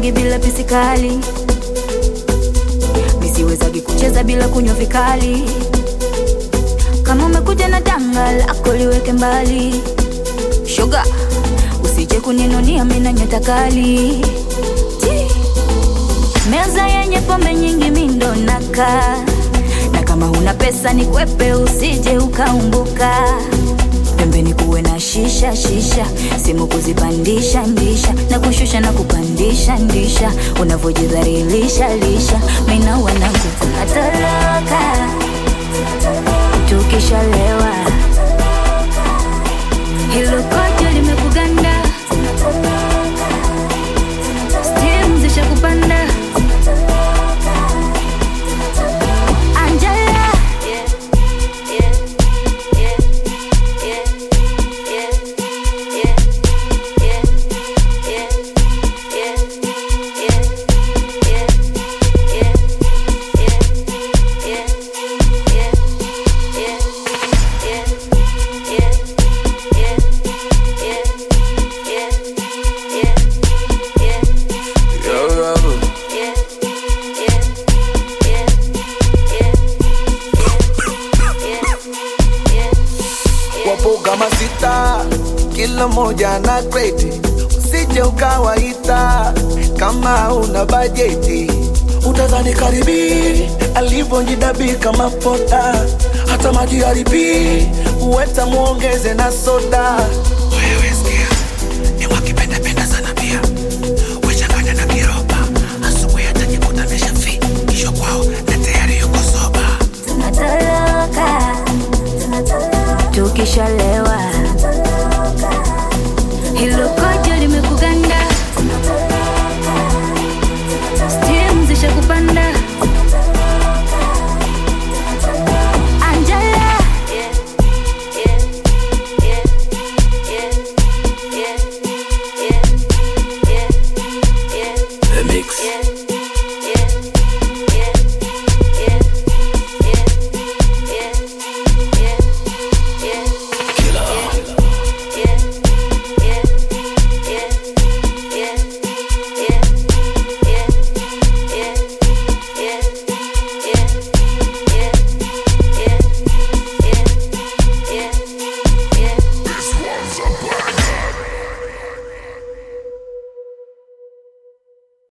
mimi bila pisikali, misiwezagi kucheza bila kunywa vikali. Kama umekuja na danga lako liweke mbali, shoga, usije kuninunia mina nyota kali. Ti. Meza yenye pombe nyingi mindo naka na kama huna pesa ni kwepe, usije ukaumbuka. Pembeni kuwe na shisha shisha, simu kuzipandisha ndisha na kushusha na kupandisha ndisha, unavyojidhalilisha lisha, mina wanangu tunatoroka tukishalewa, hilo kojo limekuganda, stimu zishakupanda Angela Yo, Robert. wapo kama sita, kila moja na kreti, usije ukawaita kama una bajeti. Utadhani karibi alivyojidabika kama poda, hata maji haribi uweta muongeze na soda. Wewe sikia, ni wakipendapenda sana pia wechanganya na kiroba, asubuhi atajikuta ameshafi kisho kwao na tayari yuko soba. tunatoroka tukishalewa,